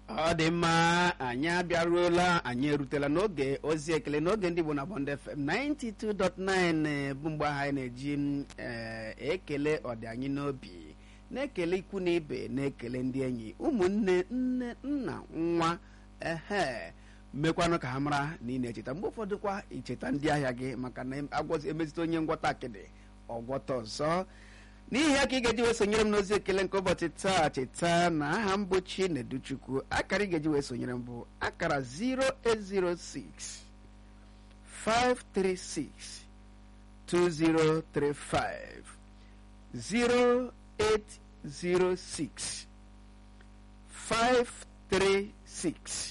ọ dị mma anyị abịaruola anyị erutela n'oge ozi ekele n'oge ndị Igbo na Bond FM 92.9 bụ mgbe ahụ anyị na-eji m, eh, ekele ọdị anyị n'obi na-ekele ikwu na ibe na-ekele ndị enyi ụmụnne nne nna nwa ehe mekwanụ ka ha mara na ị na-echeta mgbe ụfọdụ kwa icheta ndị ahịa gị maka na agwọzi emezite onye ngwọta akịdị ọgwọta ọzọ n'ihi ya ka ị ga-eji wee sonyere m n'ozi ekele nke ụbọchị taa cheta na aha m bụ Chineduchukwu akara ị ga-eji wee sonyere m bụ akara 0806 536 2035 0806 536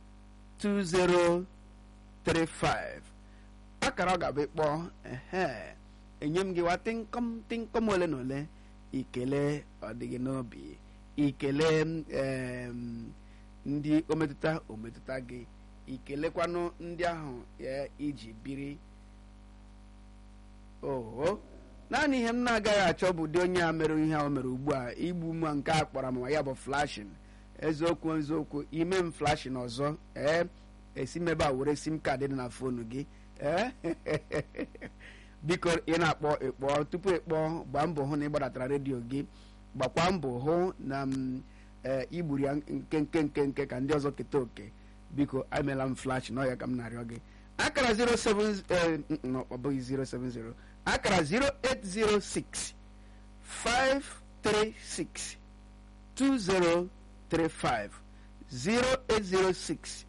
2035 akara ọ ga-abụ ịkpọ ehe enye m gị wa tịnkọm tịnkọm ole na ole ikele ọdịghị n'obi ikele em, ndị ometụta ometụta gị ikelekwanụ ndị ahụ ya iji biri oho naanị ihe m na-agaghị achọ bụ ụdị onye a mere ihe a o mere ugbu a igbu m nke a kpọrọ m ya bụ flashin eziokwu eziokwu ime m flashin ọzọ ee esi m ebe a were sim kaadị dị na fonu gị ee biko ị na-akpọ ịkpọ tupu ịkpọ gbaa mbọ hụ na ị gbadatara redio gị gbakwa mbọ hụ na m ee igburu ya nke nke nke nke ka ndị ọzọ keta oke biko emela m flash n'ọya ka m na-arịọ gị akara 07 eh, no, ọ bụghị 070 akara 0806 536 2035 0806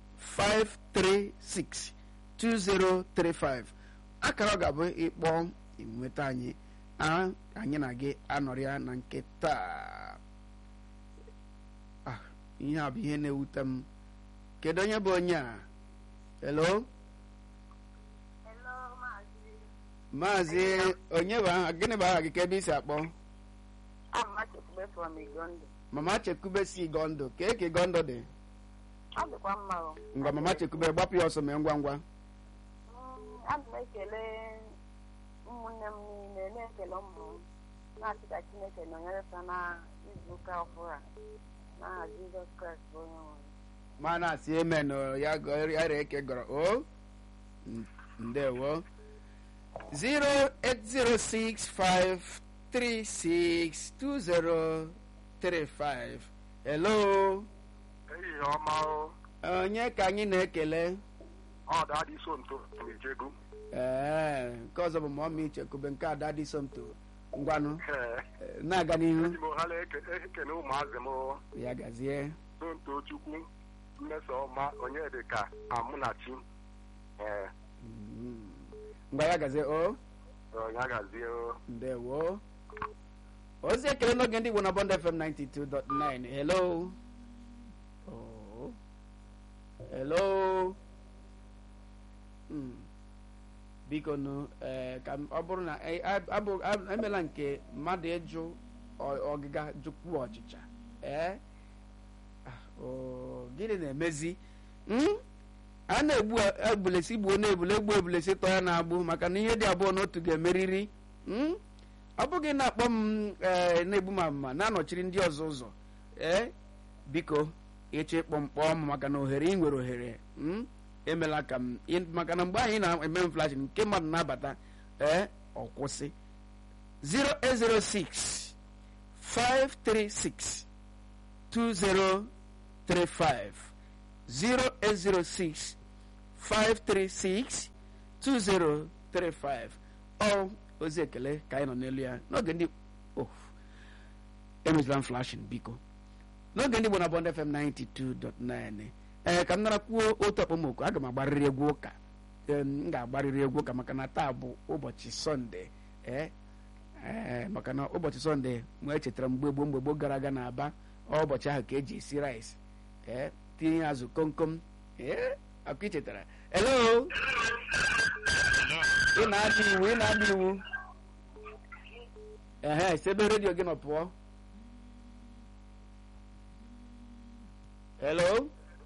536 2035 akara ọ ga-abụ ịkpọ nweta anyị a anyị na gị anọrịa na nke taa Ah, ihe a bụ ihe na-ewute m kedu onye bụ onye a hello Hello, Maazị. maazị onye bụ aha gịnị bụ aha gị ka ebe isi akpọ I'm Machekube from Igondo. mama chekube si gondo kee ka gondo dị Ọ dịkwa mma o. ngwa mama chekube gbapụ ya ọsọ mee ngwa ngwa Mm, Ana m ekele ụmụnne m niile na-ekele ụmụ m na-asị ka Chineke nọnyere fa na izu ụka ọhụrụ a n'aha Jizọs Kraịst bụ onye nwe m. ma na-asị amen o, ya gọ- ya ree eke gọrọ o N- ndewo 08065362035 hello ehihie ọma o onye ka anyị na-ekele ọ dadị sonto ejegu ee nke ọzọ bụ mọmi chekube nke ada dị somto ngwanụ ee eh, na-aga n'ihu eji m ohala eke- ekele ụmụazị m o. ya gazie sonto chukwu mmesoma onyedịka amụnachi ee Mm. ngwa ya gazie o onye gazie o ndewo ozi ekele n'oge ndị Igbo na Bond FM 92.9 hello oh. hello mm. biko nụ eh, ka m- ọ bụrụ na eh, ab- abụ- ab- emela nke mmadụ ịjụ ọ- ọgịga jụkwu ọchịcha ee Ah, oh, gịnị na-emezi Mm? a na-egbu ebulesi gbuo na-ebule egbu ebulesi tọọ ya na-agbụ maka na ihe dị abụọ n'otu ga-emeriri Mm? ọ bụghị na-akpọ m ee na-egbu m amụma na-anọchiri ndị ọzọ ụzọ ee biko ịchọ ịkpọ m kpọọ m maka na ohere ị nwere ohere mm? emela ka m ị- maka na mgbe anyị na-eme m flash nke mmadụ na-abata ee ọ kwụsị 0806 536 2035 0806 536 2035 ọ ozi ekele ka anyị nọ n'elu ya n'oge ndị oh, emezila m flashing biko n'oge ndị Igbo na Bond FM 92.9 ee ka m nara kwuo otu okpomọkụ aga m agbarịrị egwu ụka Ee, m ga-agbarịrị egwu ụka maka na taa bụ ụbọchị sọnde ee ee maka na ụbọchị sọnde mgbe echetara mgbe gboo mgbe gboo gara aga na aba ọ ụbọchị ahụ ka eji esi rice ee tinye azụ komkom ee akụ ichetara hello ị na-adị iwu ị na-adị iwu ehe sebe redio gị nọ pụọ hello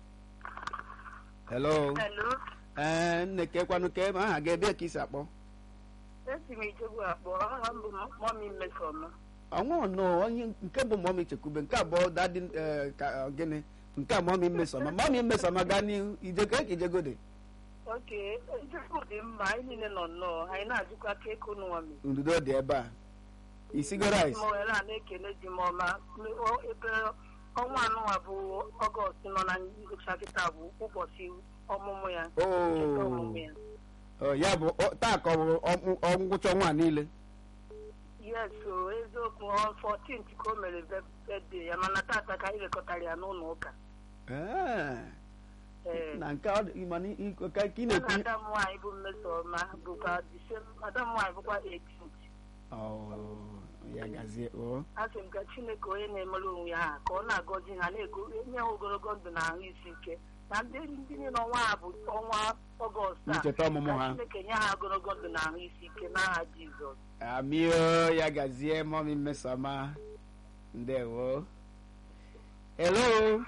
hello Hello. ee nne kekwanụ ka ebe aha ga-ebe ka isi akpọ Esi m Ichegbu akpọ, aha m bụ Mọmi Mmesoma. ọnwụ nọ onye nke bụ mọmi chekwube nke abụọ dadi eh, ka ọ gịnị nke a mọmi mmesoma mọmi mmesoma gaa n'ihu ijeko ka ijegode oke njikọ dị mma anyị niile nọ nnọọ anyị na-ajụkwa ka eko n'ụwami ndudo dị ebe a isigo rice m were a na-ekele di m ọma O- ebe ọnwa anụnwa bụ ọgọst nọ na ngwụcha kịta bụ ụbọchị ọmụmụ ya ncheta ọmụmụ ya o ya bụ ọ- taa ka ọ bụ ọmụ- ọ ngwụcha ọnwa niile yes o eziokwu ọ 14th ka o mere birthday ya mana tata ka anyị lekọtara ya n'ụlọ ụka Ee, ee na nke ọ dị- mana ị- ka ka ị ya na na-ekwu ada m nwaanyị bụ mmesoma bụkwa December- ada m nwaanyị bụkwa 18th Ọ, ya gazie o asị m ka chineke onye na-emere onwe ya aha ka ọ na-agọzi ha na-ego nye ha ogologo ndụ na ahụ isi ike na ndị ndị niile ọnwa a bụ ọnwa ọgọst a ncheta ọmụmụ ka ha chineke nye ha ogologo ndụ na ahụ isi ike n'aha jizọs amio ya gazie mọmi mmesoma ndewo hello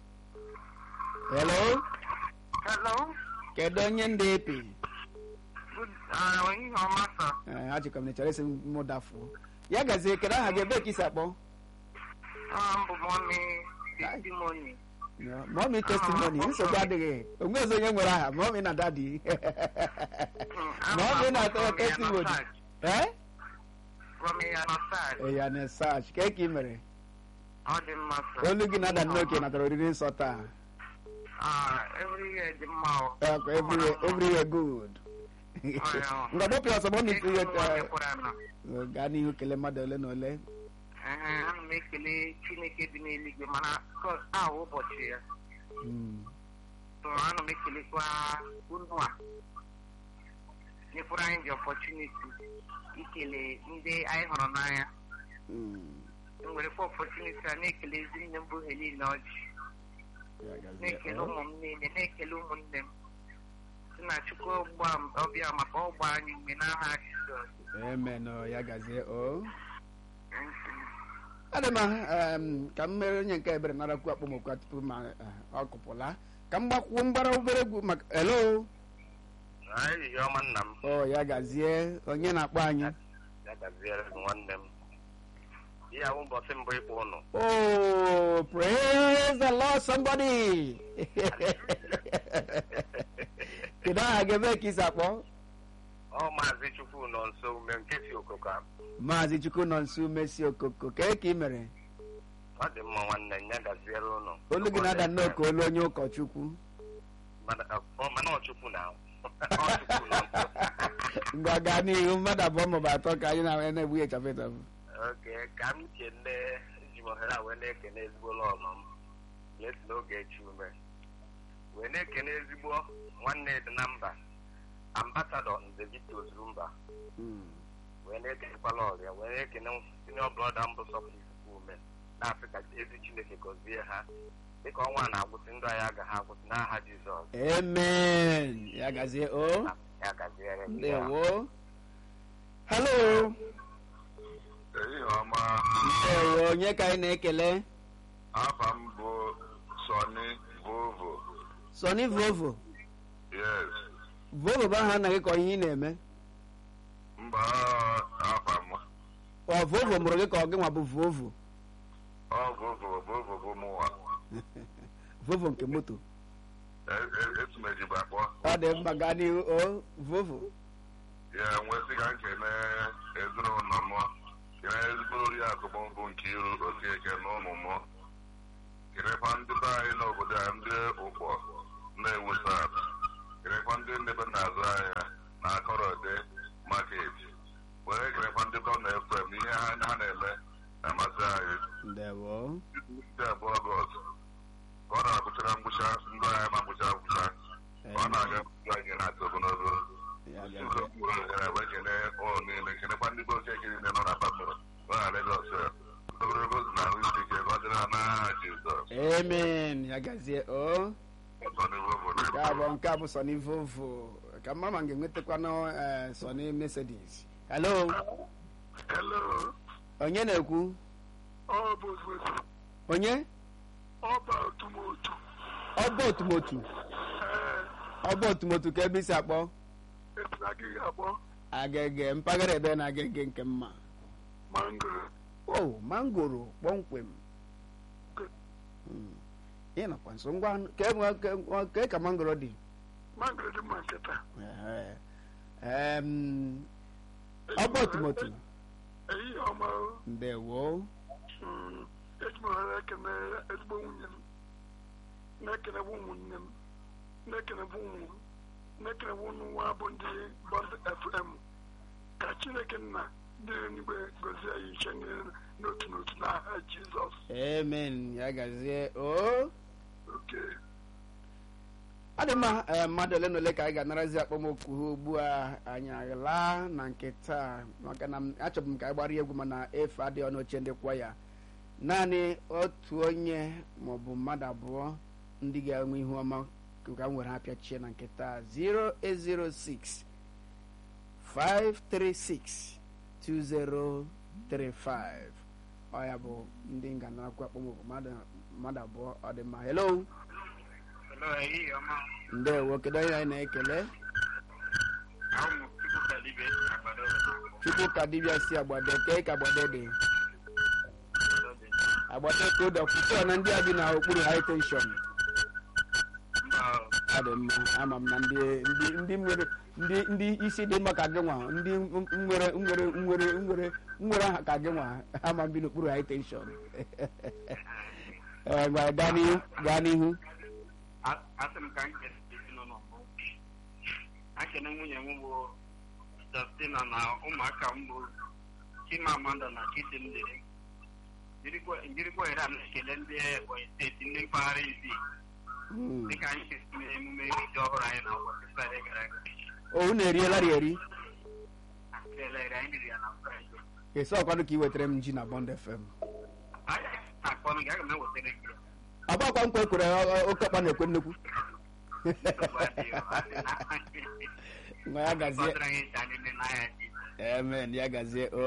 hello hello kedu onye ndị epi onye ọma sa Ee, achịkọ m na chọrọ isi mụ dafuo ya gazie kedu aha gị ebe ka isi akpọ mbụ mọmi testimony mọmi testimony nsogbu adịghị onwe ezi onye nwere aha mọmi na dadi mọmi na-atọ testimony ee ya na sach ka ka ị mere ọ dị mma olu gị na-ada nnoke natara oriri nsọ taa everywhere dị mma ọ Okay, everywhere, everywhere good. Ngwa dọpụ ya ọsọ mọmi ihe gaa n'ihu kelee mmadụ ole na ole Ee, ana m ekele chineke dị n'eluigwe mana kos ahụ ụbọchị ya Mm, so ana m ekelekwa unu a nyefere anyị dị ọpọchuniti ikele ndị anyị hụrụ n'anya mm, mwerekwa ọpọchuniti a na-ekele ezi nne m bụ Helen Ọjị ya gazie. na-ekele Oh, ụmụ m niile na-ekele ụmụnne m si na chukwu ọgba ọbịa maka ọgba anyị mgbe n'aha Jizọs amen oh, ya gazie o adị m um, ka m mere onye nke ebere narakwu akpọmokwu tupu ma eh, ọ kụpụla ka m gbakwuo mgbara obere egwu maka hello ehihie ọma nna m o ya gazie onye na-akpọ anyị ya gaziere gị nwanne m ihe awụ ụbọchị mbụ ịkpọ ụnụ oh praise the lord somebody kedu aha gị ebe ka isi akpọ ọ maazị chukwu nọ nso ume nke si okoka maazị chukwu nọ nso umesi okoko kee ka ị mere ọ dị mma nwanne m ya gaziere ụnụ olu gị na-ada nnọọ ka olu onye ụkọchukwu Mana- ọ mana ọ chukwu na ọ chukwu nọ nso ngwa gaa n'ihu mmadụ abụọ maọbụ atọ ka anyị na- na-egbughị chafụ ịchafụ oke ka m kene ji m ohere a wee na-ekene ezigbo lọlọ m lesi n'oge echi ume wee na-ekene ezigbo nwanne dị na mba ambasadọ nze Victor Ozurumba Mm. wee na-ekenekwala ọrịa wee na-ekene sinio brọda mbụ sọpụrụ ikuku ume na-asị ka ezi chineke gọzie ha dịka ọnwa na-agwụsị ndụ anyị agaghị agwụsị n'aha jizọs amen ya gazie o ya gaziere gị ya. ndewo hello ehihie ọma ndewo onye ka anyị na-ekele afa m bụ sọni vovo sọni vovo yes vovo bụ aha anaghị ka ihe ị na-eme mba afa m ọ vovo mụrụ gị ka ọ gị nwa bụ vovo ọ vovo vovo bụ mụnwa vovo nke moto etumejibu akpọ ọ dị mma gaa n'ihu o vovo ya nwesị ka nkene ezinụlọ m kene ezigbo oriakụ m bụ nke iru osieke na ụmụ m kenekwa ndị be anyị n'obodo a ndị ụkpọ na-ewusa kenekwa ndị ndebe na-azụ ahịa na akọrọde maket were kenekwa ndị gọvanọ efrem ihe ha ha na-eme na-amasị anyị ndewo ndị abụọ ọgọst ka ọ na-agwụchara ngwụcha ndụ anyị ma ngwụcha ngwụcha ka ọ na-aga ndụ anyị na-atụ ogologo ya gazie ekene ụlọ niile kenekwa ndị be oche niile nọ na patro nọ na Legọs ogologo ozu na ahụ isi ike ka ọ dịrị ha n'aha Jizọs amen ya gazie o ọzọ n'ihu obodo nke abụọ nke a bụ sọni vovo ka mma ma m ga-enwetakwanụ eh, sọni mercedes hello Hello, onye na-ekwu ọ bụ Vovo, onye ọba otumotu ọba otumotu ọba otumotu ka ebe isi akpọ esina gị akpọ agege mpaghara ebe na agege nke mma mangoro o mangoro kpọmkwem Mm. ị nọkwa nso ngwa ka enwe- ka enwe- ka ka mangoro dị mangoro dị mma nke taa Ehe. Em, ọgbọ timoto ehihie ọma o. ndewo Mm, eji m ohere ekene ezigbo nwunye m na-ekenebụ ụmụnne m na-ekenebụ ụmụ m na-ekenebụ ụnụ nwa bụ ndị bọnd fm ka chineke nna dị n'igwe gozie ya iche niile n'otu n'otu n'aha jizọs amen ya gazie o oke ọ dị mma ee, mmadụ ole na ole ka anyị ga-anarazi akpọmokwu ha ugbu a anyị aghala na nke taa maka na m- achọbụ m ka anyị gbara egwu mana efe adịghị ọnụ oche ndị kwa ya naanị otu onye maọbụ mmadụ abụọ ndị ga-enwe ihu ọma ka m were apịachie na nke taa 0806 536 2035 ọ ya bụ ndị nganarakwa akpọmokwu mmadụ mmadụ abụọ ọ dị mma hello Hello, ehihie ọma. ndewo kedu onye anyị na-ekele Ahụ m Chukwu Kalibe Agbado. chukwu ka dibịa si agbado kee ka agbado dị agbado ka ụdọ kwụsịọ na ndị a bi na okpuru high tension Mba, ọ dị mma ama m na ndị ndị ndị nwere ndị ndị isi dị mma ka gị nwa ndị m- nwere nwere nwere nwere nwere aha ka gị nwa ama m bi n'okpuru high tension ee ngwa gaa n'ihu gaa n'ihu a- asị m ka m kele ezinụlọ m. Akene nwunye m bụ Justina na ụmụaka m bụ Chimamanda na Chidimdi. Jirikwa jirikwa ohere a na-ekele ndị Ebonyi steeti ndị mpaghara isi Mm. dịka anyị si eme emume iri ji ọhụrụ anyị na ụbọchị Fraịde gara aga. o unu eriela ri eri Kelere anyị riri ya na Fraịde. esi ọkwanụ ka ị wetara m ji na bond fm Anyị na-akpọ m gị, aga m ewetara gị ya. ọgbakwa nkwa ekwere ọ- ọ- oke ọkpa na-ekwe nnekwu Nsogbu adịghị, ọ dị na- nwa ya gazie Fọdụrụ anyị ịta niile n'ahịa Jizọs. amen ya gazie o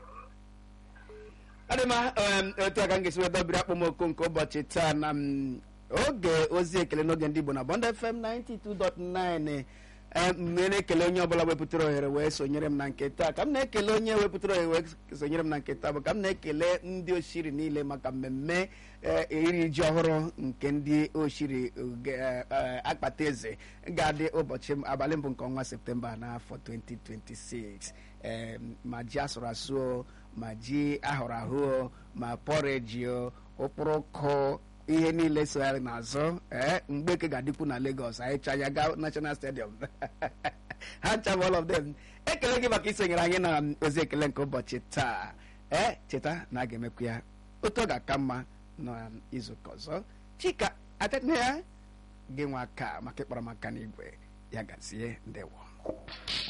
adịma otu a ka m ga-esi weta obiri akpọmọkụ nke ụbọchị taa na m, oge ozi ekele n'oge ndị igbo na bond fm 92.9 ee, m na-ekele onye ọbụla wepụtara ohere wee sonyere m na nke taa ka m na-ekele onye wepụtara ohere wee sonyere m na nke taa bụ ka m na-ekele ndị oshiri niile maka mmemme ee, iri ji ọhụrụ nke ndị oshiri oge, ee, ee, akpata eze ga-adị ụbọchị m- abalị mbụ nke ọnwa septemba n'afọ 2026 ee, ma ji asụrụ asụ o, ma ji ahụrụ ahụ o, ma pọreji o ụkpụrụkụ ihe niile sogharị n'azụ ee mgbeke ga-adịkwu na Lagos anyị cha ya gaa National Stadium ha ncha bụ all of them ekele gị maka isonyere anyị na ozi ekele nke ụbọchị taa ee cheta na a ga-emekwu ya otu ọ ga-aka mma n'izuụka ọzọ chika atene ya gị nwa aka maka ịkpọrọ maka n'igwe ya gazie ndewo